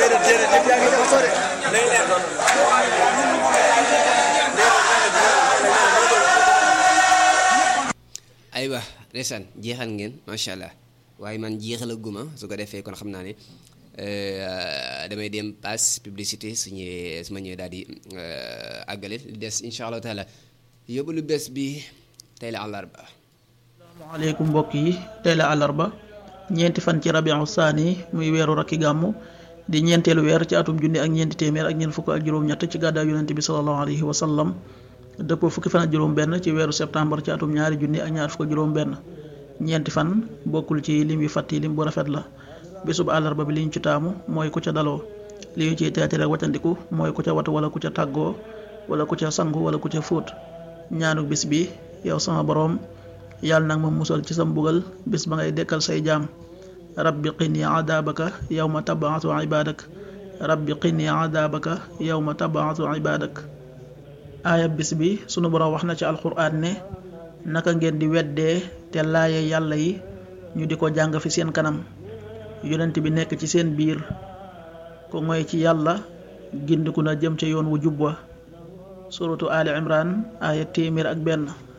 aywa ndeysaan jeexal ngeen macha allah waaye man jeexalaguma su ko defee kon xam naa ne damay dem passe publicité su ñëwee su ma ñëwee daal di àggale li des incha allahu taala yóbbu lu bees bi tey la àllarba. asalaamaaleykum mbokk yi tey la àllarba ñeenti fan ci rabiu saani muy weeru rakki gàmmu di ñeenteelu weer ci atum junni ak ñeenti téeméer ak ñeent fukk ak juróom-ñett ci gàddaay yonente bi sallallahu alayhi wa sallam dëppoo fukki fan ak juróom-benn ci weeru septembre ci atum ñaari junni ak ñaar fukk ak juróom-benn ñeenti fan bokkul ci lim yu fàtt yi lim bu rafet la bésub àllarba bi li ñu ci taamu mooy ku ca daloo li ñu ciy teeti rek watandiku mooy ku ca watu wala ku ca tàggoo wala ku ca sangu wala ku ca fóot ñaanu bis bi yow sama boroom yàlla nag ma musal ci sa mbugal bis ba ngay dekkal say jaam rabbi qini adabaka yawma tabaatu ibadak rabbi qini adabaka yawma tabaatu ibadak aaya bis bi sunu boroom wax na ci alxuraan ne naka ngeen di weddee te laaye yàlla yi ñu di ko jàng fi seen kanam yonent bi nekk ci seen biir ko ngoy ci yàlla gindiku na jëm ca yoon wu jub wa suratu ali imran aaya téeméer ak benn